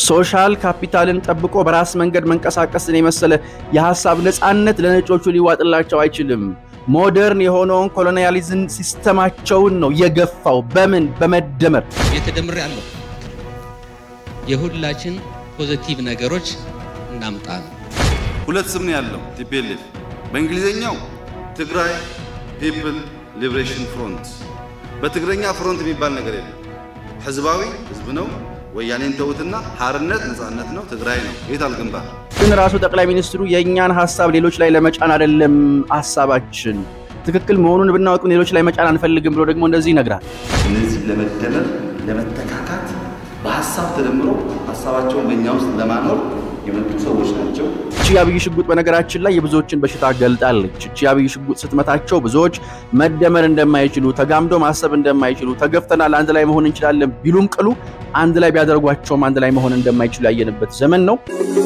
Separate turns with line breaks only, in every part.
ሶሻል ካፒታልን ጠብቆ በራስ መንገድ መንቀሳቀስን የመሰለ የሀሳብ ነፃነት ለነጮቹ ሊዋጥላቸው አይችልም። ሞደርን የሆነውን ኮሎኒያሊዝም ሲስተማቸውን ነው የገፋው። በምን በመደመር
የተደምር ያለው የሁላችን ፖዘቲቭ ነገሮች እናምጣ ነው።
ሁለት ስም ነው ያለው ቲፒኤልኤፍ። በእንግሊዝኛው ትግራይ ፒፕል ሊብሬሽን ፍሮንት፣ በትግረኛ ፍሮንት የሚባል ነገር የለም። ህዝባዊ ህዝብ ነው። ወያኔን ተውትና ሀርነት ነፃነት ነው። ትግራይ ነው። የት አልግንባር
ግን ራሱ ጠቅላይ ሚኒስትሩ የእኛን ሀሳብ ሌሎች ላይ ለመጫን አይደለም ሀሳባችን ትክክል መሆኑን ብናውቅ ሌሎች ላይ መጫን አንፈልግም ብሎ ደግሞ እንደዚህ ይነግራል።
እነዚህ ለመደመር ለመተካካት በሀሳብ ተደምሮ ሀሳባቸውን በእኛ ውስጥ ለማኖር የመጡ ሰዎች ናቸው።
እቺ የአብይ ሽጉጥ በነገራችን ላይ የብዙዎችን በሽታ ገልጣለች። እቺ የአብይ ሽጉጥ ስትመታቸው ብዙዎች መደመር እንደማይችሉ ተጋምዶ ማሰብ እንደማይችሉ ተገፍተናል፣ አንድ ላይ መሆን እንችላለን ቢሉም ቅሉ አንድ ላይ ቢያደርጓቸውም አንድ ላይ መሆን እንደማይችሉ ያየንበት ዘመን ነው።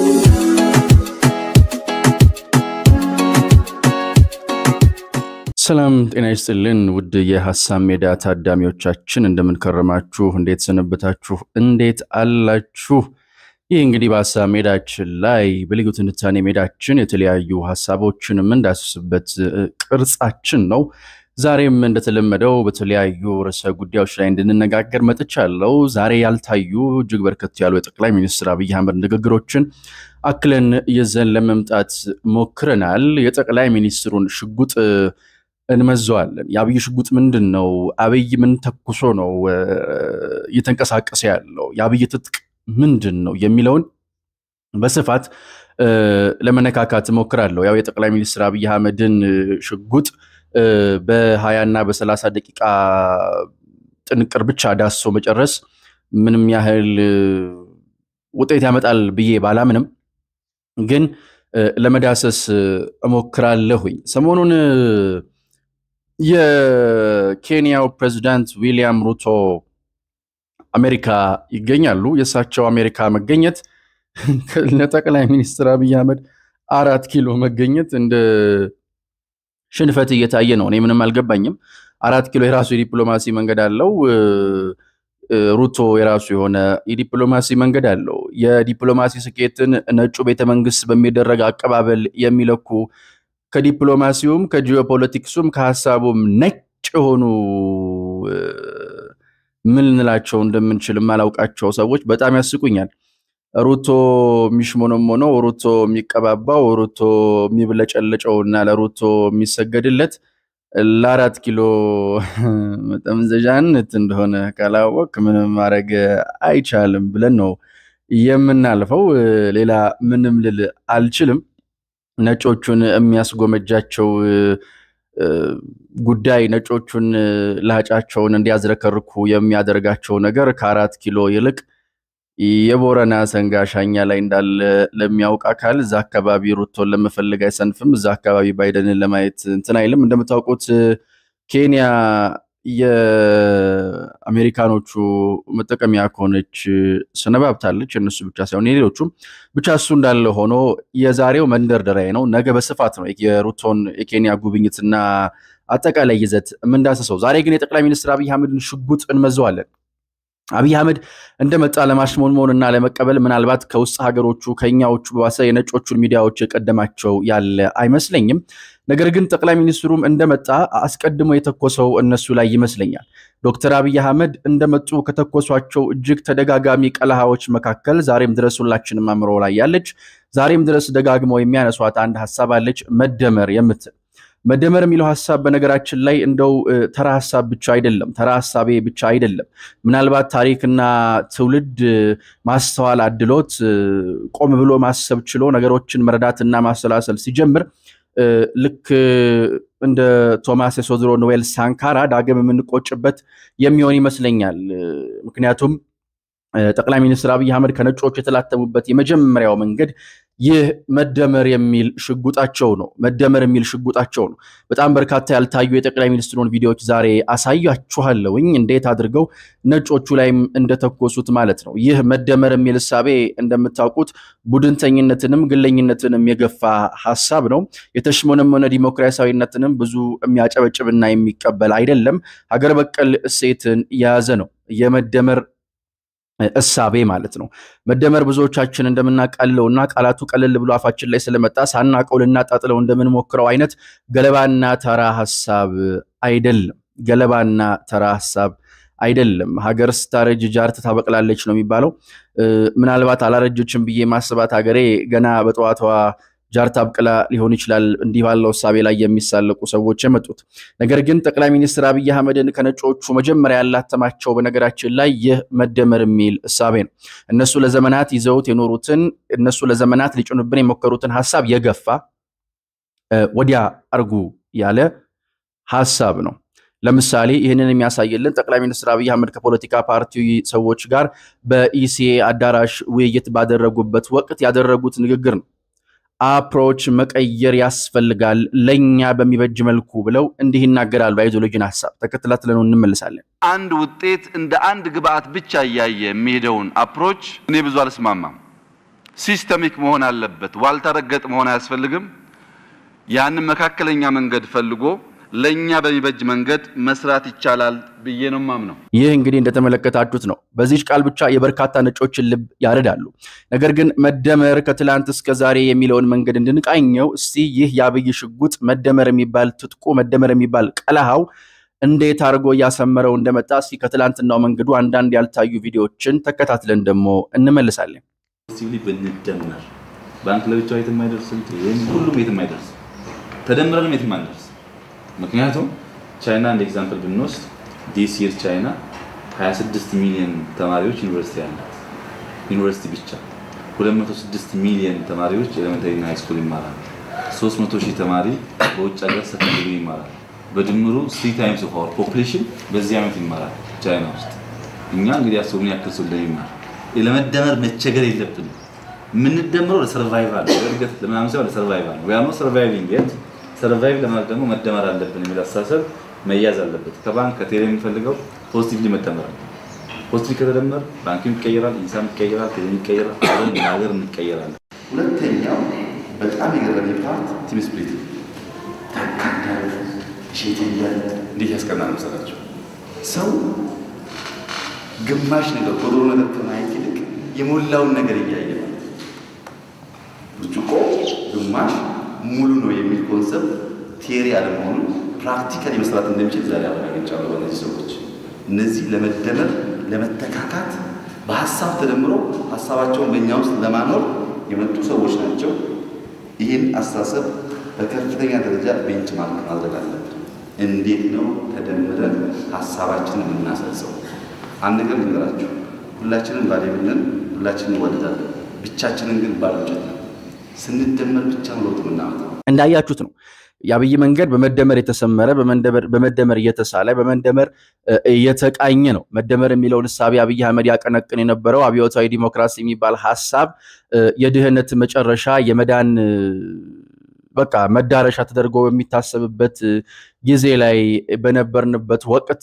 ሰላም ጤና ይስጥልን ውድ የሀሳብ ሜዳ ታዳሚዎቻችን፣ እንደምንከረማችሁ፣ እንዴት ሰነበታችሁ፣ እንዴት አላችሁ? ይህ እንግዲህ በሀሳብ ሜዳችን ላይ በልዩ ትንታኔ ሜዳችን የተለያዩ ሀሳቦችን የምንዳስስበት ቅርጻችን ነው። ዛሬም እንደተለመደው በተለያዩ ርዕሰ ጉዳዮች ላይ እንድንነጋገር መጥቻለሁ። ዛሬ ያልታዩ እጅግ በርከት ያሉ የጠቅላይ ሚኒስትር አብይ አህመድ ንግግሮችን አክለን ይዘን ለመምጣት ሞክረናል። የጠቅላይ ሚኒስትሩን ሽጉጥ እንመዘዋለን። የአብይ ሽጉጥ ምንድን ነው? አብይ ምን ተኩሶ ነው እየተንቀሳቀሰ ያለው? የአብይ ትጥቅ ምንድን ነው የሚለውን በስፋት ለመነካካት እሞክራለሁ። ያው የጠቅላይ ሚኒስትር አብይ አህመድን ሽጉጥ በሀያ እና በሰላሳ ደቂቃ ጥንቅር ብቻ ዳሶ መጨረስ ምንም ያህል ውጤት ያመጣል ብዬ ባላምንም ግን ለመዳሰስ እሞክራለሁኝ። ሰሞኑን የኬንያው ፕሬዚዳንት ዊሊያም ሩቶ አሜሪካ ይገኛሉ። የእሳቸው አሜሪካ መገኘት ለጠቅላይ ሚኒስትር አብይ አህመድ አራት ኪሎ መገኘት እንደ ሽንፈት እየታየ ነው። እኔ ምንም አልገባኝም። አራት ኪሎ የራሱ የዲፕሎማሲ መንገድ አለው። ሩቶ የራሱ የሆነ የዲፕሎማሲ መንገድ አለው። የዲፕሎማሲ ስኬትን ነጩ ቤተመንግስት በሚደረግ አቀባበል የሚለኩ ከዲፕሎማሲውም ከጂኦፖለቲክሱም ከሀሳቡም ነጭ የሆኑ ምን ልንላቸው እንደምንችል የማላውቃቸው ሰዎች በጣም ያስቁኛል። ሩቶ የሚሽሞነሞነው፣ ሩቶ የሚቀባባው፣ ሩቶ የሚብለጨለጨው እና ለሩቶ የሚሰገድለት ለአራት ኪሎ መጠምዘዣነት እንደሆነ ካላወቅ ምንም ማድረግ አይቻልም ብለን ነው የምናልፈው። ሌላ ምንም ልል አልችልም። ነጮቹን የሚያስጎመጃቸው ጉዳይ ነጮቹን ላጫቸውን እንዲያዝረከርኩ የሚያደርጋቸው ነገር ከአራት ኪሎ ይልቅ የቦረና ሰንጋ ሻኛ ላይ እንዳለ ለሚያውቅ አካል እዛ አካባቢ ሩቶን ለመፈለግ አይሰንፍም። እዛ አካባቢ ባይደንን ለማየት እንትን አይልም። እንደምታውቁት ኬንያ የአሜሪካኖቹ መጠቀሚያ ከሆነች ሰነባብታለች። እነሱ ብቻ ሳይሆን የሌሎቹም ብቻ እሱ እንዳለ ሆኖ የዛሬው መንደርደሪያ ነው። ነገ በስፋት ነው የሩቶን የኬንያ ጉብኝትና አጠቃላይ ይዘት የምንዳሰሰው። ዛሬ ግን የጠቅላይ ሚኒስትር አብይ አህመድን ሽጉጥ እንመዘዋለን። አብይ አህመድ እንደመጣ ለማሽሞንሞን እና ለመቀበል ምናልባት ከውስጥ ሀገሮቹ ከኛዎቹ በባሰ የነጮቹን ሚዲያዎች የቀደማቸው ያለ አይመስለኝም። ነገር ግን ጠቅላይ ሚኒስትሩም እንደመጣ አስቀድሞ የተኮሰው እነሱ ላይ ይመስለኛል። ዶክተር አብይ አህመድ እንደመጡ ከተኮሷቸው እጅግ ተደጋጋሚ ቀለሃዎች መካከል ዛሬም ድረስ ሁላችንም አእምሮ ላይ ያለች ዛሬም ድረስ ደጋግመው የሚያነሷት አንድ ሀሳብ አለች፣ መደመር የምትል መደመር የሚለው ሀሳብ በነገራችን ላይ እንደው ተራ ሀሳብ ብቻ አይደለም፣ ተራ ሀሳቤ ብቻ አይደለም። ምናልባት ታሪክና ትውልድ ማስተዋል አድሎት ቆም ብሎ ማሰብ ችሎ ነገሮችን መረዳትና ማሰላሰል ሲጀምር ልክ እንደ ቶማስ የሶድሮ ኖዌል ሳንካራ ዳግም የምንቆጭበት የሚሆን ይመስለኛል። ምክንያቱም ጠቅላይ ሚኒስትር አብይ አህመድ ከነጮቹ የተላተሙበት የመጀመሪያው መንገድ ይህ መደመር የሚል ሽጉጣቸው ነው። መደመር የሚል ሽጉጣቸው ነው። በጣም በርካታ ያልታዩ የጠቅላይ ሚኒስትሩን ቪዲዮዎች ዛሬ አሳያችኋለሁኝ፣ እንዴት አድርገው ነጮቹ ላይም እንደተኮሱት ማለት ነው። ይህ መደመር የሚል እሳቤ እንደምታውቁት ቡድንተኝነትንም ግለኝነትንም የገፋ ሀሳብ ነው። የተሽሞነመነ ዲሞክራሲያዊነትንም ብዙ የሚያጨበጭብና የሚቀበል አይደለም። ሀገር በቀል እሴትን የያዘ ነው። የመደመር እሳቤ ማለት ነው። መደመር ብዙዎቻችን እንደምናቃለው እና ቃላቱ ቀለል ብሎ አፋችን ላይ ስለመጣ ሳናቀው ልናጣጥለው እንደምንሞክረው አይነት ገለባና ተራ ሀሳብ አይደለም። ገለባና ተራ ሀሳብ አይደለም። ሀገር ስታረጅ ጃርት ታበቅላለች ነው የሚባለው። ምናልባት አላረጀችም ብዬ ማስባት ሀገሬ ገና በጠዋቷ ጃርት አብቅላ ሊሆን ይችላል እንዲህ ባለው እሳቤ ላይ የሚሳለቁ ሰዎች የመጡት። ነገር ግን ጠቅላይ ሚኒስትር አብይ አህመድን ከነጮቹ መጀመሪያ ያላተማቸው በነገራችን ላይ ይህ መደመር የሚል እሳቤ ነው። እነሱ ለዘመናት ይዘውት የኖሩትን እነሱ ለዘመናት ሊጭኑብን የሞከሩትን ሀሳብ የገፋ ወዲያ አርጉ ያለ ሀሳብ ነው። ለምሳሌ ይህንን የሚያሳይልን ጠቅላይ ሚኒስትር አብይ አህመድ ከፖለቲካ ፓርቲ ሰዎች ጋር በኢሲኤ አዳራሽ ውይይት ባደረጉበት ወቅት ያደረጉት ንግግር ነው። አፕሮች መቀየር ያስፈልጋል ለእኛ በሚበጅ መልኩ ብለው እንዲህ ይናገራሉ። አይዲዮሎጂን ሀሳብ ተከትላትለን እንመልሳለን።
አንድ ውጤት እንደ አንድ ግብአት ብቻ እያየ የሚሄደውን አፕሮች እኔ ብዙ አልስማማም። ሲስተሚክ መሆን አለበት። ዋልታ ረገጥ መሆን አያስፈልግም። ያንን መካከለኛ መንገድ ፈልጎ ለእኛ በሚበጅ መንገድ መስራት ይቻላል ብዬ ነው ማምነው።
ይህ እንግዲህ እንደተመለከታችሁት ነው። በዚች ቃል ብቻ የበርካታ ነጮችን ልብ ያረዳሉ። ነገር ግን መደመር ከትላንት እስከ ዛሬ የሚለውን መንገድ እንድንቃኘው እስቲ ይህ የአብይ ሽጉጥ መደመር የሚባል ትጥቁ መደመር የሚባል ቀለሃው እንዴት አድርጎ እያሰመረው እንደመጣ እስቲ ከትላንትናው መንገዱ አንዳንድ ያልታዩ ቪዲዮዎችን ተከታትለን ደግሞ እንመልሳለን።
ብንደመር ባንክ ለብቻው የትም አይደርስም፣ ሁሉም የትም አይደርስም፣ ተደምረንም የትም አንደርስ ምክንያቱም ቻይና እንደ ኤግዛምፕል ብንወስድ ዲስ ይር ቻይና 26 ሚሊዮን ተማሪዎች ዩኒቨርሲቲ ያላት ዩኒቨርሲቲ ብቻ 206 ሚሊዮን ተማሪዎች ኤሌመንታሪ እና ሃይስኩል ይማራሉ። 300 ሺህ ተማሪ በውጭ ሀገር ሰከንደሪ ይማራል። በድምሩ ስሪ ታይምስ ኦፍ አወር ፖፕሌሽን በዚህ ዓመት ይማራል ቻይና ውስጥ። እኛ እንግዲህ አስቡ ምን ያክል ሰው እንደሚማር። ለመደመር መቸገር የለብንም። የምንደምረው ለሰርቫይቫል ለእድገት ለምናምን ሳይሆን ለሰርቫይቫል ነው። ያኖ ሰርቫይቪንግ የት ሰርቫይቭ ለማድረግ ደግሞ መደመር አለብን የሚል አስተሳሰብ መያዝ አለበት። ከባንክ ከቴሌ የሚፈልገው ፖዚቲቭሊ መደመር ነው። ፖዚቲቭ ከተደመር ባንክም ይቀየራል፣ ኢንሳም ይቀየራል፣ ቴሌ ይቀየራል፣ አብረን ሀገር እንቀየራለን።
ሁለተኛው በጣም የገረመኝ ፓርት ቲም ስፕሪት ታካዳለ ሼት እያለ እንዴት ያስቀናል መሰላቸው። ሰው ግማሽ ነገር ጎዶሎ ነገር ከማየት ይልቅ የሞላውን ነገር እያየ ነው። ብርጭቆ ግማሽ ሙሉ ነው የሚል ኮንሰፕት ቴሪ አለመሆኑ ፕራክቲካሊ መስራት እንደሚችል ዛሬ አረጋግጫለሁ። በእነዚህ ሰዎች እነዚህ ለመደመር ለመተካካት በሀሳብ ተደምሮ ሀሳባቸውን በእኛ ውስጥ ለማኖር የመጡ ሰዎች ናቸው። ይህን አስተሳሰብ በከፍተኛ ደረጃ ቤንች ማርክ ማድረግ አለብን። እንዴት ነው ተደምረን ሀሳባችንን የምናሰርጸው? አንድ ነገር ልንገራችሁ፣ ሁላችንም ባሌብንን ሁላችንን እንወደዳለን። ብቻችንን ግን ባሎጨት ነው። ስንደመር ብቻ ነው ለውጥ የምናመጣው።
እንዳያችሁት ነው የአብይ መንገድ በመደመር የተሰመረ በመደመር እየተሳለ በመደመር እየተቃኘ ነው። መደመር የሚለውን እሳቤ አብይ አህመድ ያቀነቅን የነበረው አብዮታዊ ዲሞክራሲ የሚባል ሀሳብ የድህነት መጨረሻ የመዳን በቃ መዳረሻ ተደርጎ በሚታሰብበት ጊዜ ላይ በነበርንበት ወቅት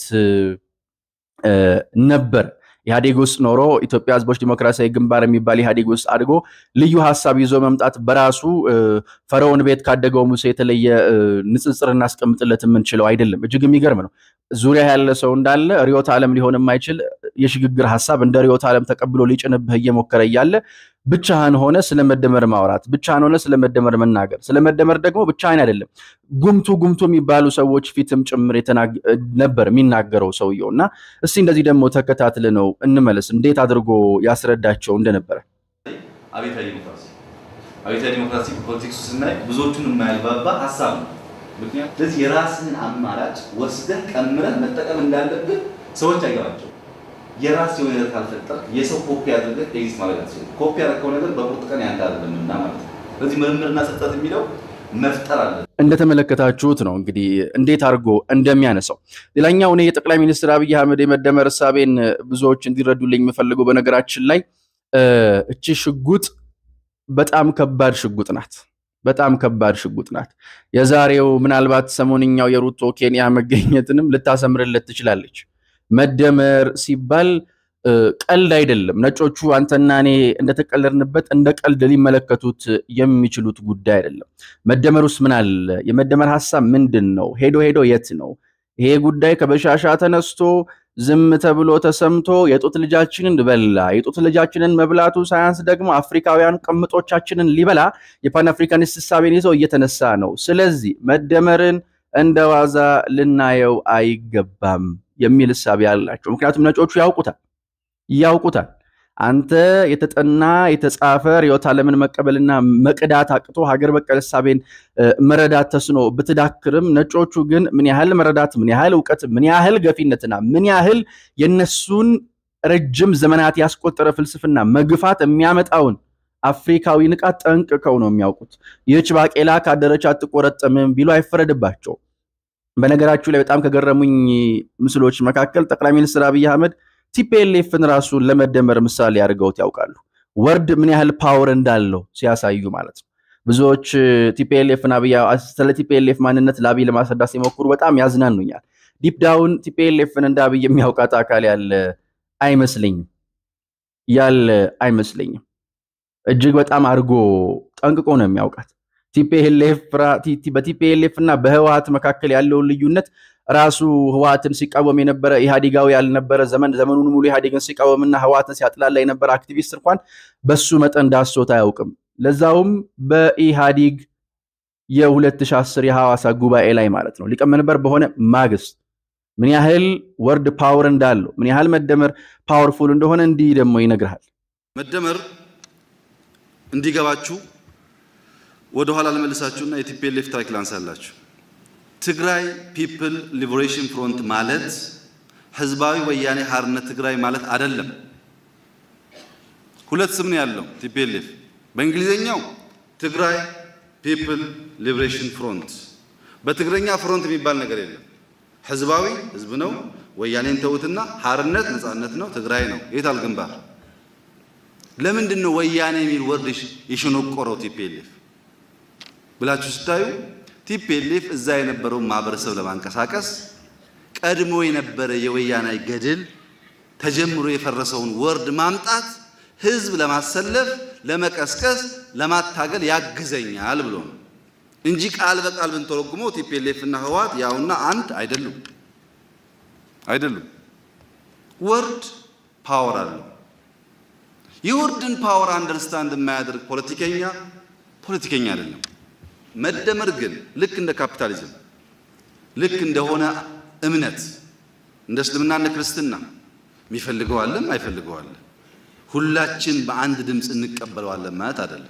ነበር። ኢህአዴግ ውስጥ ኖሮ ኢትዮጵያ ሕዝቦች ዲሞክራሲያዊ ግንባር የሚባል ኢህአዴግ ውስጥ አድጎ ልዩ ሀሳብ ይዞ መምጣት በራሱ ፈርዖን ቤት ካደገው ሙሴ የተለየ ንጽጽር እናስቀምጥለት የምንችለው አይደለም። እጅግ የሚገርም ነው። ዙሪያ ያለ ሰው እንዳለ ርዕዮተ ዓለም ሊሆን የማይችል የሽግግር ሀሳብ እንደ ርዕዮተ ዓለም ተቀብሎ ሊጭንብህ እየሞከረ እያለ ብቻህን ሆነ ስለመደመር ማውራት፣ ብቻህን ሆነ ስለመደመር መናገር፣ ስለመደመር ደግሞ ብቻህን አይደለም ጉምቱ ጉምቱ የሚባሉ ሰዎች ፊትም ጭምር ነበር የሚናገረው ሰውየው እና እስቲ እንደዚህ ደግሞ ተከታትለ ነው እንመለስ፣ እንዴት አድርጎ ያስረዳቸው እንደነበረ።
አብዮታዊ ዲሞክራሲ አብዮታዊ ዲሞክራሲ ፖለቲክሱ ስናይ ብዙዎቹን የማያግባባ ሀሳብ ነው። ምክንያቱም ስለዚህ የራስህን አማራጭ ወስደህ ቀምረህ መጠቀም እንዳለብን ሰዎች አይገባቸው። የራስ የሆነ ነገር ካልፈጠርክ የሰው ኮፒ አድርገህ ኤግዚስት ማድረግ አትችልም። ኮፒ ያደረከው ነገር በቁርጥ ቀን ያንተ አይደለምና ማለት ነው። ስለዚህ ምርምርና ስጠት የሚለው መፍጠር አለ።
እንደተመለከታችሁት ነው እንግዲህ እንዴት አድርጎ እንደሚያነሳው። ሌላኛው እኔ የጠቅላይ ሚኒስትር አብይ አህመድ የመደመር እሳቤን ብዙዎች እንዲረዱልኝ የምፈልገው በነገራችን ላይ እቺ ሽጉጥ በጣም ከባድ ሽጉጥ ናት። በጣም ከባድ ሽጉጥ ናት። የዛሬው ምናልባት ሰሞንኛው የሩቶ ኬንያ መገኘትንም ልታሰምርለት ትችላለች። መደመር ሲባል ቀልድ አይደለም። ነጮቹ አንተና እኔ እንደተቀለድንበት እንደ ቀልድ ሊመለከቱት የሚችሉት ጉዳይ አይደለም። መደመር ውስጥ ምን አለ? የመደመር ሀሳብ ምንድን ነው? ሄዶ ሄዶ የት ነው? ይሄ ጉዳይ ከበሻሻ ተነስቶ ዝም ተብሎ ተሰምቶ የጡት ልጃችንን በላ። የጡት ልጃችንን መብላቱ ሳያንስ ደግሞ አፍሪካውያን ቅምጦቻችንን ሊበላ የፓን አፍሪካኒስት እሳቤን ይዘው እየተነሳ ነው። ስለዚህ መደመርን እንደ ዋዛ ልናየው አይገባም የሚል እሳቤ ያላቸው ምክንያቱም ነጮቹ ያውቁታል ያውቁታል። አንተ የተጠና የተጻፈ ርዕዮተ ዓለምን መቀበልና መቅዳት አቅቶ ሀገር በቀል እሳቤን መረዳት ተስኖ ብትዳክርም ነጮቹ ግን ምን ያህል መረዳት፣ ምን ያህል እውቀት፣ ምን ያህል ገፊነትና ምን ያህል የነሱን ረጅም ዘመናት ያስቆጠረ ፍልስፍና መግፋት የሚያመጣውን አፍሪካዊ ንቃት ጠንቅቀው ነው የሚያውቁት። ይህች ባቄላ ካደረች አትቆረጠምም ቢሉ አይፈረድባቸው። በነገራችሁ ላይ በጣም ከገረሙኝ ምስሎች መካከል ጠቅላይ ሚኒስትር አብይ አህመድ ቲፒኤልኤፍን ራሱን ለመደመር ምሳሌ አድርገውት ያውቃሉ። ወርድ ምን ያህል ፓወር እንዳለው ሲያሳዩ ማለት ነው። ብዙዎች ቲፒኤልኤፍን አብይ ስለ ቲፒኤልኤፍ ማንነት ለአብይ ለማስረዳት ሲሞክሩ በጣም ያዝናኑኛል። ዲፕ ዳውን ቲፒኤልኤፍን እንደ አብይ የሚያውቃት አካል ያለ አይመስለኝም ያለ አይመስለኝም። እጅግ በጣም አድርጎ ጠንቅቆ ነው የሚያውቃት። በቲፒኤልኤፍ እና በህወሀት መካከል ያለውን ልዩነት ራሱ ህወሀትን ሲቃወም የነበረ ኢህአዴጋዊ ያልነበረ ዘመን ዘመኑን ሙሉ ኢህአዴግን ሲቃወምና ህወሀትን ሲያጥላላ የነበረ አክቲቪስት እንኳን በሱ መጠን ዳሶት አያውቅም። ለዛውም በኢህአዴግ የ2010 የሐዋሳ ጉባኤ ላይ ማለት ነው ሊቀመንበር በሆነ ማግስት ምን ያህል ወርድ ፓወር እንዳለው ምን ያህል መደመር ፓወርፉል እንደሆነ እንዲህ ደግሞ ይነግርሃል።
መደመር እንዲገባችሁ ወደ ኋላ ልመልሳችሁና የቲፒኤልኤፍ ታሪክ ላንሳላችሁ። ትግራይ ፒፕል ሊበሬሽን ፍሮንት ማለት ህዝባዊ ወያኔ ሓርነት ትግራይ ማለት አይደለም። ሁለት ስም ነው ያለው ቲፒኤልኤፍ። በእንግሊዝኛው ትግራይ ፒፕል ሊበሬሽን ፍሮንት፣ በትግረኛ ፍሮንት የሚባል ነገር የለም። ህዝባዊ ህዝብ ነው። ወያኔን ተውትና ሓርነት ነፃነት ነው። ትግራይ ነው። የታል ግንባር? ለምንድን ነው ወያኔ የሚል ወርድ የሸነቆረው ቲፒኤልኤፍ ብላችሁ ስታዩ ቲፒኤልኤፍ እዛ የነበረውን ማህበረሰብ ለማንቀሳቀስ ቀድሞ የነበረ የወያኔ ገድል ተጀምሮ የፈረሰውን ወርድ ማምጣት ህዝብ ለማሰለፍ፣ ለመቀስቀስ፣ ለማታገል ያግዘኛል ብሎ ነው እንጂ ቃል በቃል ብንተረጉመው ቲፒኤልኤፍ እና ህወሓት ያውና አንድ አይደሉም አይደሉም። ወርድ ፓወር አለው። የወርድን ፓወር አንደርስታንድ የማያደርግ ፖለቲከኛ ፖለቲከኛ አይደለም። መደመር ግን ልክ እንደ ካፒታሊዝም ልክ እንደሆነ እምነት እንደ እስልምና እንደ ክርስትና የሚፈልገዋለም አይፈልገዋለን ሁላችን በአንድ ድምፅ እንቀበለዋለን ማለት አይደለም።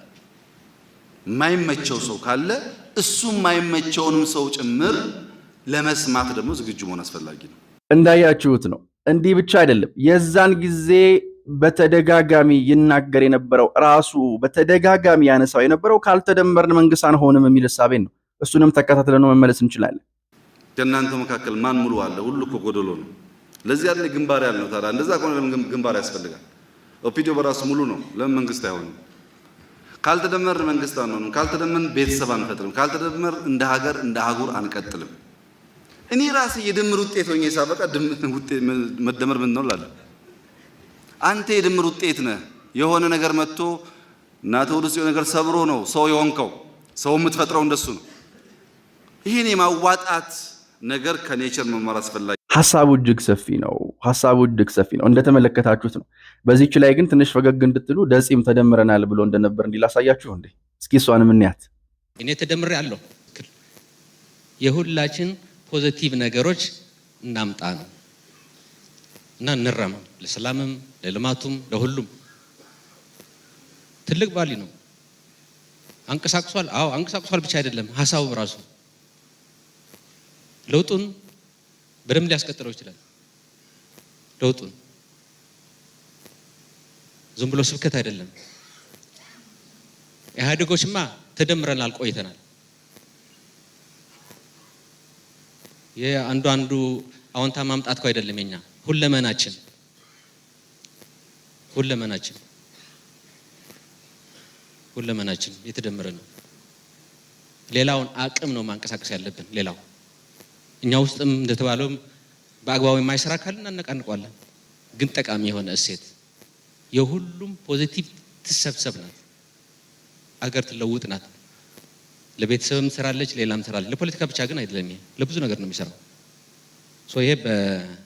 የማይመቸው ሰው ካለ እሱ የማይመቸውንም ሰው ጭምር ለመስማት ደግሞ ዝግጁ መሆን አስፈላጊ ነው።
እንዳያችሁት ነው። እንዲህ ብቻ አይደለም። የዛን ጊዜ በተደጋጋሚ ይናገር የነበረው ራሱ በተደጋጋሚ ያነሳው የነበረው ካልተደመርን መንግስት አንሆንም የሚል እሳቤን ነው። እሱንም ተከታትለን መመለስ እንችላለን።
ከእናንተ መካከል ማን ሙሉ አለ? ሁሉ እኮ ጎደሎ ነው። ለዚህ ያለ ግንባር ያልነው ታዲያ እንደዛ ከሆነ ለምን ግንባር ያስፈልጋል? ኦፒዲዮ በራሱ ሙሉ ነው። ለምን መንግስት አይሆንም? ካልተደመርን መንግስት አንሆንም። ካልተደመርን ቤተሰብ አንፈጥርም። ካልተደመር እንደ ሀገር እንደ አህጉር አንቀጥልም። እኔ ራሴ የድምር ውጤት ሆኜ ሳበቃ መደመር ምን ነው እላለሁ። አንተ የድምር ውጤት ነህ። የሆነ ነገር መጥቶ እናተ ወደ የሆነ ነገር ሰብሮ ነው ሰው የሆንከው። ሰው የምትፈጥረው እንደሱ ነው። ይህን የማዋጣት ነገር ከኔቸር መማር አስፈላጊ።
ሀሳቡ እጅግ ሰፊ ነው። ሀሳቡ እጅግ ሰፊ ነው። እንደተመለከታችሁት ነው። በዚች ላይ ግን ትንሽ ፈገግ እንድትሉ ደጺም ተደምረናል ብሎ እንደነበር እንዲላሳያችሁ እንዴ። እስኪ እሷንም እንያት።
እኔ ተደምሬ አለሁ። የሁላችን ፖዘቲቭ ነገሮች እናምጣ ነው እና እንረም ለሰላምም ለልማቱም ለሁሉም ትልቅ ባሊ ነው። አንቀሳቅሷል። አዎ አንቀሳቅሷል ብቻ አይደለም ሀሳቡ ራሱ ለውጡን በደንብ ሊያስቀጥለው ይችላል። ለውጡን ዝም ብሎ ስብከት አይደለም። ኢህአዴጎችማ ተደምረናል ቆይተናል። የአንዱ አንዱ አዎንታ ማምጣት እኮ አይደለም የኛ ሁለመናችን ሁለመናችን ሁለመናችን የተደመረ ነው። ሌላውን አቅም ነው ማንቀሳቀስ ያለብን። ሌላው እኛ ውስጥም እንደተባለውም በአግባቡ የማይሰራ ካለ እናነቃንቋለን። ግን ጠቃሚ የሆነ እሴት የሁሉም ፖዚቲቭ ትሰብሰብ ናት። አገር ትለውጥ ናት። ለቤተሰብም ትሰራለች፣ ሌላም ትሰራለች። ለፖለቲካ ብቻ ግን አይደለም። ይሄ ለብዙ ነገር ነው የሚሰራው። ሶ ይሄ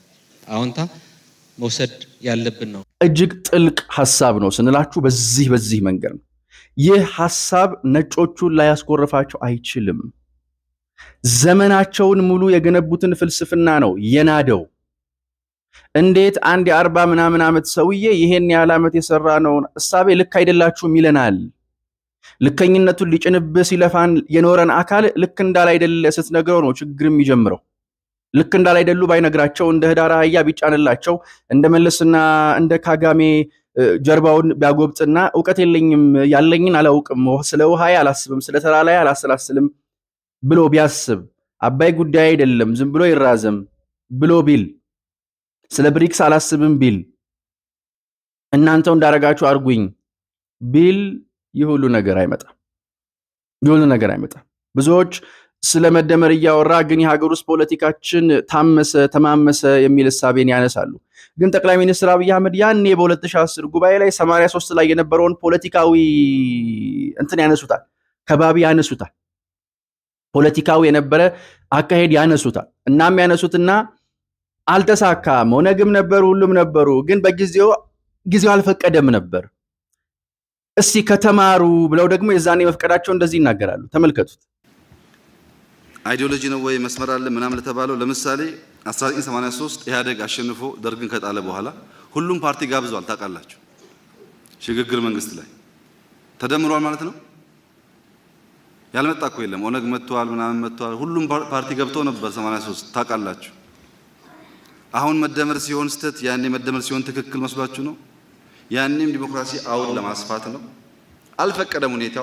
አዎንታ መውሰድ ያለብን ነው።
እጅግ ጥልቅ ሀሳብ ነው ስንላችሁ በዚህ በዚህ መንገድ ነው። ይህ ሀሳብ ነጮቹን ላያስኮርፋቸው አይችልም። ዘመናቸውን ሙሉ የገነቡትን ፍልስፍና ነው የናደው። እንዴት አንድ የአርባ ምናምን ዓመት ሰውዬ ይሄን ያህል ዓመት የሰራ ነውን እሳቤ ልክ አይደላችሁም ይለናል። ልከኝነቱን ሊጭንብህ ሲለፋን የኖረን አካል ልክ እንዳላይደለ ስትነግረው ነው ችግር የሚጀምረው። ልክ እንዳላይደሉ ባይነግራቸው እንደ ህዳር አህያ ቢጫንላቸው እንደ መለስና እንደ ካጋሜ ጀርባውን ቢያጎብጥና እውቀት የለኝም ያለኝን አላውቅም ስለ ውሃዬ አላስብም ስለ ተራራዬ አላሰላስልም ብሎ ቢያስብ አባይ ጉዳይ አይደለም ዝም ብሎ ይራዘም ብሎ ቢል ስለ ብሪክስ አላስብም ቢል እናንተው እንዳረጋችሁ አርጉኝ ቢል ይህ ሁሉ ነገር አይመጣም። ይህ ሁሉ ነገር አይመጣም። ብዙዎች ስለ መደመር እያወራ ግን የሀገር ውስጥ ፖለቲካችን ታመሰ ተማመሰ የሚል እሳቤን ያነሳሉ። ግን ጠቅላይ ሚኒስትር አብይ አህመድ ያኔ በ2010 ጉባኤ ላይ 83 ላይ የነበረውን ፖለቲካዊ እንትን ያነሱታል፣ ከባቢ ያነሱታል፣ ፖለቲካዊ የነበረ አካሄድ ያነሱታል። እናም ያነሱትና አልተሳካም። ኦነግም ነበሩ፣ ሁሉም ነበሩ፣ ግን በጊዜው ጊዜው አልፈቀደም ነበር። እስቲ ከተማሩ ብለው ደግሞ የዛኔ መፍቀዳቸው እንደዚህ ይናገራሉ። ተመልከቱት።
አይዲዮሎጂ ነው ወይ መስመር አለ ምናምን ለተባለው ለምሳሌ 1983 ኢህአዴግ አሸንፎ ደርግን ከጣለ በኋላ ሁሉም ፓርቲ ጋብዟል። ታውቃላችሁ፣ ሽግግር መንግስት ላይ ተደምሯል ማለት ነው። ያልመጣ እኮ የለም። ኦነግ መጥቷል፣ ምናምን መጥቷል። ሁሉም ፓርቲ ገብቶ ነበር 83 ታውቃላችሁ። አሁን መደመር ሲሆን ስተት፣ ያኔ መደመር ሲሆን ትክክል መስሏችሁ ነው። ያኔም ዲሞክራሲ አውድ ለማስፋት ነው። አልፈቀደም ሁኔታው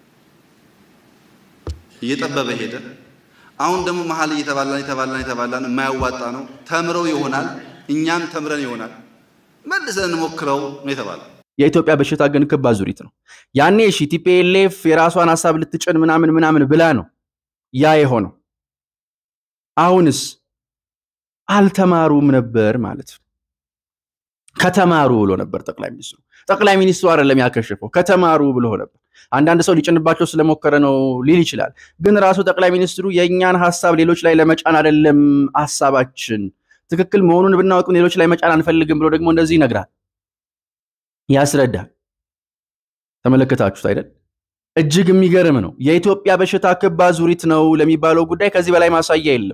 እየጠበበ ሄደ። አሁን ደግሞ መሀል እየተባላን እየተባላን እየተባላን የማያዋጣ ነው። ተምረው ይሆናል እኛም ተምረን ይሆናል መልሰን እንሞክረው ነው የተባለ።
የኢትዮጵያ በሽታ ግን ክብ አዙሪት ነው። ያኔ እሺ ቲፒኤልኤፍ የራሷን ሀሳብ ልትጭን ምናምን ምናምን ብላ ነው ያ የሆነው። አሁንስ አልተማሩም ነበር ማለት ነው። ከተማሩ ብሎ ነበር ጠቅላይ ሚኒስትሩ። ጠቅላይ ሚኒስትሩ አይደለም ያከሸፈው፣ ከተማሩ ብሎ ነበር። አንዳንድ ሰው ሊጭንባቸው ስለሞከረ ነው ሊል ይችላል። ግን ራሱ ጠቅላይ ሚኒስትሩ የእኛን ሀሳብ ሌሎች ላይ ለመጫን አይደለም ሀሳባችን ትክክል መሆኑን ብናወቅም ሌሎች ላይ መጫን አንፈልግም ብሎ ደግሞ እንደዚህ ይነግራል፣ ያስረዳል። ተመለከታችሁት አይደል? እጅግ የሚገርም ነው። የኢትዮጵያ በሽታ ክብ አዙሪት ነው ለሚባለው ጉዳይ ከዚህ በላይ ማሳያ የለም።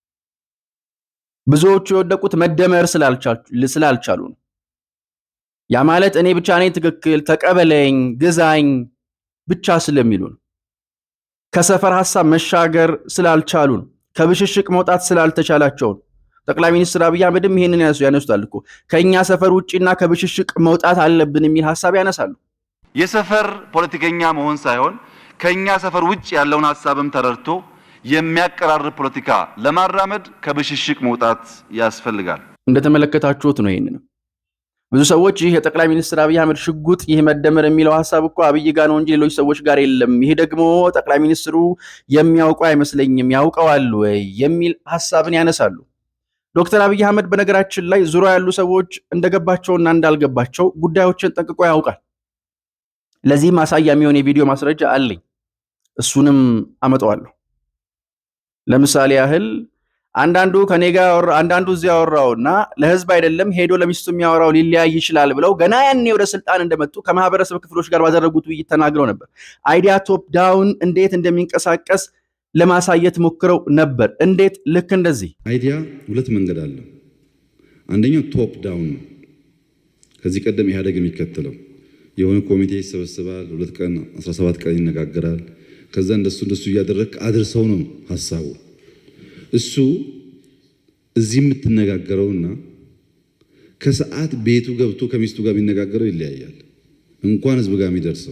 ብዙዎቹ የወደቁት መደመር ስላልቻሉ ነው። ያ ማለት እኔ ብቻ ነኝ ትክክል፣ ተቀበለኝ፣ ግዛኝ ብቻ ስለሚሉ ነው። ከሰፈር ሀሳብ መሻገር ስላልቻሉ ነው። ከብሽሽቅ መውጣት ስላልተቻላቸው ነው። ጠቅላይ ሚኒስትር አብይ አህመድም ይሄንን ያነሱታል እኮ ከእኛ ሰፈር ውጭና ከብሽሽቅ መውጣት አለብን የሚል ሀሳብ ያነሳሉ።
የሰፈር ፖለቲከኛ መሆን ሳይሆን ከኛ ሰፈር ውጭ ያለውን ሀሳብም ተረድቶ የሚያቀራርብ ፖለቲካ ለማራመድ ከብሽሽቅ መውጣት ያስፈልጋል።
እንደተመለከታችሁት ነው። ይህንንም ብዙ ሰዎች ይህ የጠቅላይ ሚኒስትር አብይ አህመድ ሽጉጥ ይህ መደመር የሚለው ሀሳብ እኮ አብይ ጋር ነው እንጂ ሌሎች ሰዎች ጋር የለም፣ ይሄ ደግሞ ጠቅላይ ሚኒስትሩ የሚያውቁ አይመስለኝም፣ ያውቀዋል ወይ የሚል ሀሳብን ያነሳሉ። ዶክተር አብይ አህመድ በነገራችን ላይ ዙሪያ ያሉ ሰዎች እንደገባቸውና እንዳልገባቸው ጉዳዮችን ጠንቅቆ ያውቃል። ለዚህ ማሳያ የሚሆን የቪዲዮ ማስረጃ አለኝ፣ እሱንም አመጣዋለሁ። ለምሳሌ ያህል አንዳንዱ ከኔ ጋር አንዳንዱ እዚያ ያወራውና ለህዝብ አይደለም ሄዶ ለሚስቱ የሚያወራው ሊለያይ ይችላል ብለው ገና ያኔ ወደ ስልጣን እንደመጡ ከማህበረሰብ ክፍሎች ጋር ባደረጉት ውይይት ተናግረው ነበር። አይዲያ ቶፕ ዳውን እንዴት እንደሚንቀሳቀስ ለማሳየት ሞክረው ነበር። እንዴት? ልክ እንደዚህ
አይዲያ ሁለት መንገድ አለው። አንደኛው ቶፕ ዳውን ነው። ከዚህ ቀደም ኢህአዴግ የሚከተለው የሆነ ኮሚቴ ይሰበስባል፣ ሁለት ቀን 17 ቀን ይነጋገራል። ከዛ እንደሱ እንደሱ እያደረግ አድርሰው ነው ሀሳቡ። እሱ እዚህ የምትነጋገረውና ከሰዓት ቤቱ ገብቶ ከሚስቱ ጋር የሚነጋገረው ይለያያል። እንኳን ህዝብ ጋር የሚደርሰው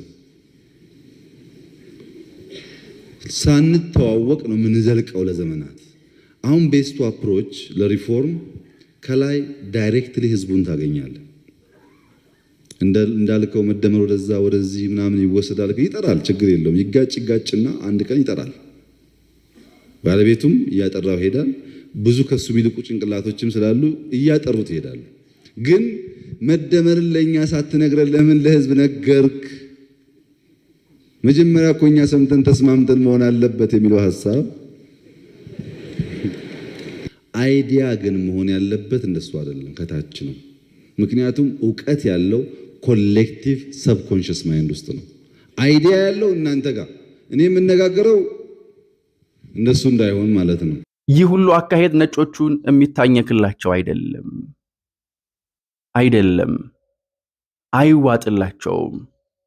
ሳንተዋወቅ ነው የምንዘልቀው ለዘመናት። አሁን ቤስቱ አፕሮች ለሪፎርም ከላይ ዳይሬክትሊ ህዝቡን ታገኛለህ። እንዳልከው መደመር ወደዛ ወደዚህ ምናምን ይወሰዳል። ይጠራል፣ ችግር የለውም። ይጋጭ ይጋጭና አንድ ቀን ይጠራል። ባለቤቱም እያጠራው ይሄዳል። ብዙ ከሱ የሚልቁ ጭንቅላቶችም ስላሉ እያጠሩት ይሄዳሉ። ግን መደመርን ለእኛ ሳትነግረን ለምን ለህዝብ ነገርክ? መጀመሪያ እኮ እኛ ሰምተን ተስማምተን መሆን አለበት የሚለው ሀሳብ አይዲያ ግን መሆን ያለበት እንደሱ አይደለም፣ ከታች ነው። ምክንያቱም እውቀት ያለው ኮሌክቲቭ ሰብኮንሽስ ማይንድ ውስጥ ነው። አይዲያ ያለው እናንተ ጋር እኔ የምነጋገረው እንደሱ እንዳይሆን ማለት ነው።
ይህ ሁሉ አካሄድ ነጮቹን የሚታኘክላቸው አይደለም አይደለም፣ አይዋጥላቸውም።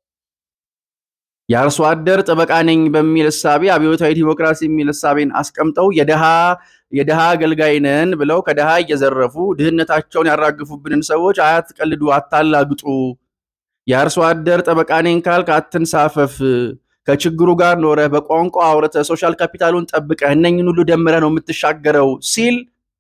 የአርሶ አደር ጠበቃ ነኝ በሚል እሳቤ አብዮታዊ ዲሞክራሲ የሚል እሳቤን አስቀምጠው የድሃ የድሃ አገልጋይ ነን ብለው ከድሃ እየዘረፉ ድህነታቸውን ያራግፉብንን ሰዎች አትቀልዱ፣ አታላግጡ። የአርሶ አደር ጠበቃ ነኝ ካልክ አትንሳፈፍ። ከችግሩ ጋር ኖረህ በቋንቋ አውርተህ ሶሻል ካፒታሉን ጠብቀህ እነኝን ሁሉ ደምረህ ነው የምትሻገረው ሲል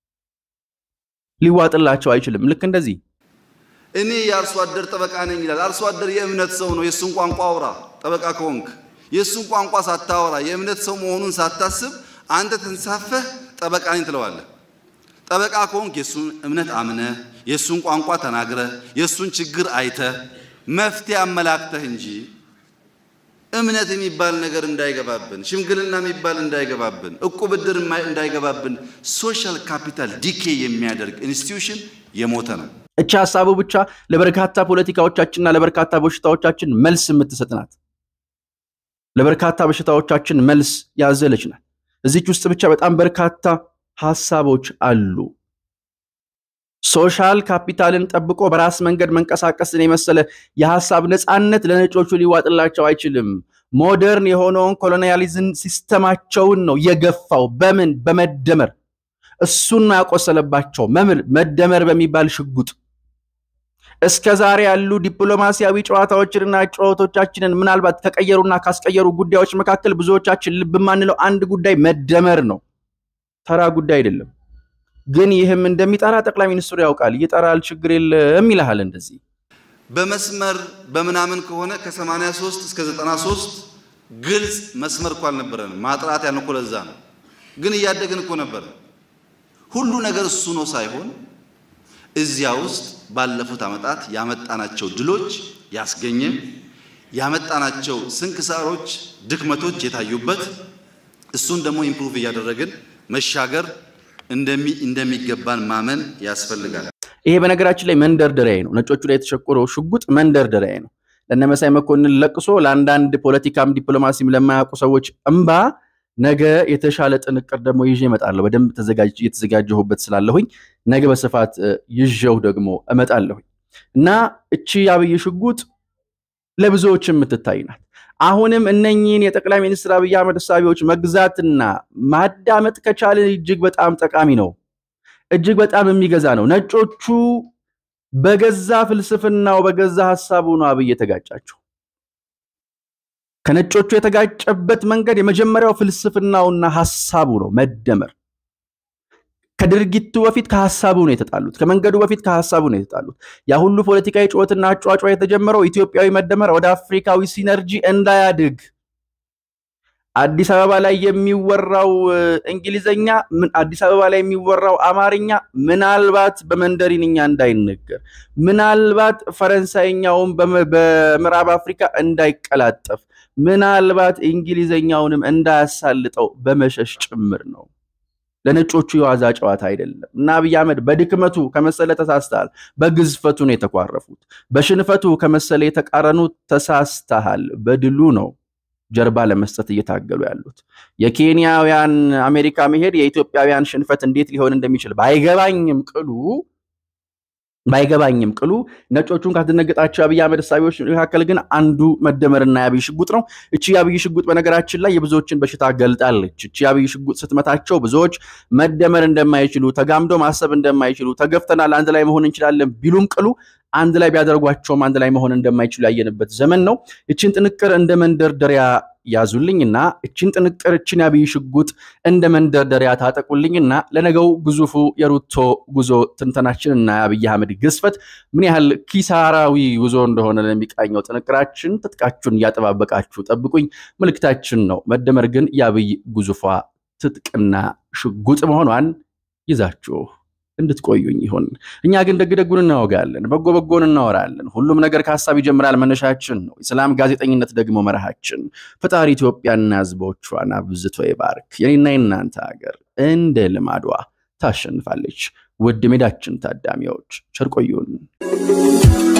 ሊዋጥላቸው አይችልም። ልክ እንደዚህ
እኔ የአርሶ አደር ጠበቃ ነኝ ይላል። አርሶ አደር የእምነት ሰው ነው። የእሱን ቋንቋ አውራ። ጠበቃ ከሆንክ የእሱን ቋንቋ ሳታወራ የእምነት ሰው መሆኑን ሳታስብ አንተ ተንሳፈህ ጠበቃ ነኝ ትለዋለህ። ጠበቃ ከሆንክ የእሱን እምነት አምነህ የእሱን ቋንቋ ተናግረህ የእሱን ችግር አይተህ መፍትሄ አመላክተህ እንጂ እምነት የሚባል ነገር እንዳይገባብን፣ ሽምግልና የሚባል እንዳይገባብን፣ እቁብ ብድር እንዳይገባብን ሶሻል ካፒታል ዲኬ የሚያደርግ ኢንስቲትዩሽን የሞተ ነው።
እቺ ሀሳቡ ብቻ ለበርካታ ፖለቲካዎቻችንና ለበርካታ በሽታዎቻችን መልስ የምትሰጥ ናት። ለበርካታ በሽታዎቻችን መልስ ያዘለች ናት። እዚች ውስጥ ብቻ በጣም በርካታ ሀሳቦች አሉ። ሶሻል ካፒታልን ጠብቆ በራስ መንገድ መንቀሳቀስን የመሰለ የሀሳብ ነፃነት ለነጮቹ ሊዋጥላቸው አይችልም። ሞደርን የሆነውን ኮሎኒያሊዝም ሲስተማቸውን ነው የገፋው። በምን በመደመር እሱን ነው ያቆሰለባቸው። መምር መደመር በሚባል ሽጉጥ እስከ ዛሬ ያሉ ዲፕሎማሲያዊ ጨዋታዎችንና ጨዋታዎቻችንን ምናልባት ከቀየሩና ካስቀየሩ ጉዳዮች መካከል ብዙዎቻችን ልብ የማንለው አንድ ጉዳይ መደመር ነው። ተራ ጉዳይ አይደለም። ግን ይህም እንደሚጠራ ጠቅላይ ሚኒስትሩ ያውቃል። ይጠራል፣ ችግር የለም ይልሃል። እንደዚህ
በመስመር በምናምን ከሆነ ከ83 እስከ 93 ግልጽ መስመር እኮ አልነበረንም። ማጥራት ያን እኮ ለዛ ነው። ግን እያደግን እኮ ነበር። ሁሉ ነገር እሱ ነው ሳይሆን እዚያ ውስጥ ባለፉት ዓመታት ያመጣናቸው ድሎች ያስገኘ ያመጣናቸው ስንክሳሮች፣ ድክመቶች የታዩበት እሱን ደግሞ ኢምፕሩቭ እያደረግን መሻገር እንደሚገባን ማመን ያስፈልጋል።
ይሄ በነገራችን ላይ መንደርደሪያ ነው። ነጮቹ ላይ የተሸቆረው ሽጉጥ መንደርደሪያ ነው። ለነመሳይ መኮንን ለቅሶ፣ ለአንዳንድ ፖለቲካም ዲፕሎማሲም ለማያውቁ ሰዎች እምባ ነገ የተሻለ ጥንቅር ደግሞ ይዤ እመጣለሁ። በደንብ እየተዘጋጀሁበት ስላለሁኝ ነገ በስፋት ይዤው ደግሞ እመጣለሁኝ እና እቺ የአብይ ሽጉጥ ለብዙዎች የምትታይ ናት። አሁንም እነኚህን የጠቅላይ ሚኒስትር አብይ አህመድ እሳቤዎች መግዛትና ማዳመጥ ከቻልን እጅግ በጣም ጠቃሚ ነው። እጅግ በጣም የሚገዛ ነው። ነጮቹ በገዛ ፍልስፍናው በገዛ ሀሳቡ ነው አብይ የተጋጫቸው። ከነጮቹ የተጋጨበት መንገድ የመጀመሪያው ፍልስፍናውና ሀሳቡ ነው መደመር። ከድርጊቱ በፊት ከሀሳቡ ነው የተጣሉት። ከመንገዱ በፊት ከሀሳቡ ነው የተጣሉት። ያ ሁሉ ፖለቲካዊ ጩኸትና አጫጫ የተጀመረው ኢትዮጵያዊ መደመር ወደ አፍሪካዊ ሲነርጂ እንዳያድግ አዲስ አበባ ላይ የሚወራው እንግሊዘኛ፣ አዲስ አበባ ላይ የሚወራው አማርኛ ምናልባት በመንደሪንኛ እንዳይነገር፣ ምናልባት ፈረንሳይኛውን በምዕራብ አፍሪካ እንዳይቀላጠፍ፣ ምናልባት እንግሊዘኛውንም እንዳያሳልጠው በመሸሽ ጭምር ነው። ለነጮቹ የዋዛ ጨዋታ አይደለም እና አብይ አህመድ በድክመቱ ከመሰለ ተሳስተሃል። በግዝፈቱ ነው የተኳረፉት። በሽንፈቱ ከመሰለ የተቃረኑት ተሳስተሃል። በድሉ ነው ጀርባ ለመስጠት እየታገሉ ያሉት። የኬንያውያን አሜሪካ መሄድ የኢትዮጵያውያን ሽንፈት እንዴት ሊሆን እንደሚችል ባይገባኝም ቅሉ ባይገባኝም ቅሉ ነጮቹን ካስደነገጣቸው የአብይ አህመድ እሳቤዎች መካከል ግን አንዱ መደመርና የአብይ ሽጉጥ ነው። እቺ የአብይ ሽጉጥ በነገራችን ላይ የብዙዎችን በሽታ ገልጣለች። እቺ የአብይ ሽጉጥ ስትመታቸው ብዙዎች መደመር እንደማይችሉ፣ ተጋምዶ ማሰብ እንደማይችሉ፣ ተገፍተናል አንድ ላይ መሆን እንችላለን ቢሉም ቅሉ አንድ ላይ ቢያደርጓቸውም አንድ ላይ መሆን እንደማይችሉ ያየንበት ዘመን ነው። እችን ጥንቅር እንደ መንደርደሪያ ያዙልኝና እችን ጥንቅር እችን የአብይ ሽጉጥ እንደ መንደርደሪያ ታጠቁልኝና ለነገው ግዙፉ የሩቶ ጉዞ ትንተናችንና የአብይ አህመድ ግዝፈት ምን ያህል ኪሳራዊ ጉዞ እንደሆነ ለሚቃኘው ጥንቅራችን ትጥቃችሁን እያጠባበቃችሁ ጠብቁኝ ምልክታችን ነው። መደመር ግን የአብይ ግዙፏ ትጥቅና ሽጉጥ መሆኗን ይዛችሁ እንድትቆዩኝ ይሁን። እኛ ግን ደግ ደጉን እናወጋለን፣ በጎ በጎን እናወራለን። ሁሉም ነገር ከሀሳብ ይጀምራል፣ መነሻችን ነው። የሰላም ጋዜጠኝነት ደግሞ መርሃችን። ፈጣሪ ኢትዮጵያና ሕዝቦቿን አብዝቶ ይባርክ። የኔና የናንተ ሀገር እንደ ልማዷ ታሸንፋለች። ውድ ሜዳችን ታዳሚዎች ቸር ቆዩን።